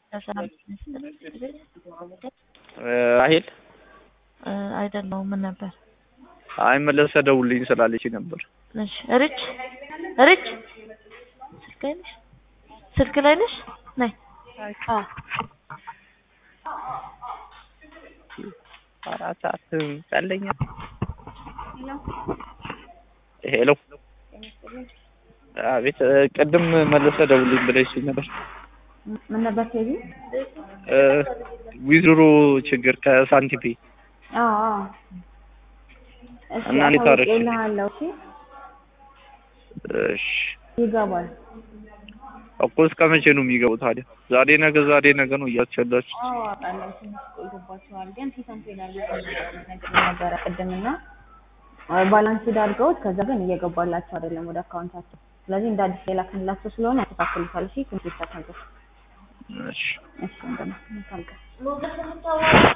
ለሰላም ሚኒስትር ራሄል እ አይደለሁም ምን ነበር? አይ መለሰ ደውልኝ ስላለች ነበር። እሺ ሪች ሪች ስልክ ላይ ነሽ? ስልክ ላይ ነሽ? ነይ አዎ አራት ሰዓት ጸለኛ ሄሎ አቤት ቅድም መለሰ ደውልኝ ብለሽ ነበር። ምን ነበር ቴዲ? እ ዊዝድሮ ችግር ከሳንቲፔ አዎ አዎ። እሺ እና እንዴት አደረግሽ? አሳውቄልሃለሁ። እሺ እሺ ይገባል። እኮ እስከ መቼ ነው የሚገቡ ታዲያ? ዛሬ ነገ ዛሬ ነገ ነው እያስቸላችሁ። አዎ አውቃለሁ። ትንሽ ቆይቶባቸዋል፣ ግን ሲሰንት ይላሉ ነገር ነበረ ቅድምና ባላንስ አድርገውት ከዛ ግን እየገባላቸው አይደለም ወደ አካውንታቸው። ስለዚህ እንደ አዲስ የላክንላቸው ስለሆነ ያስተካክሉታል። እሺ ትንሽ ይስተካከል። እሺ እሺ እንደማ መልካም ቀን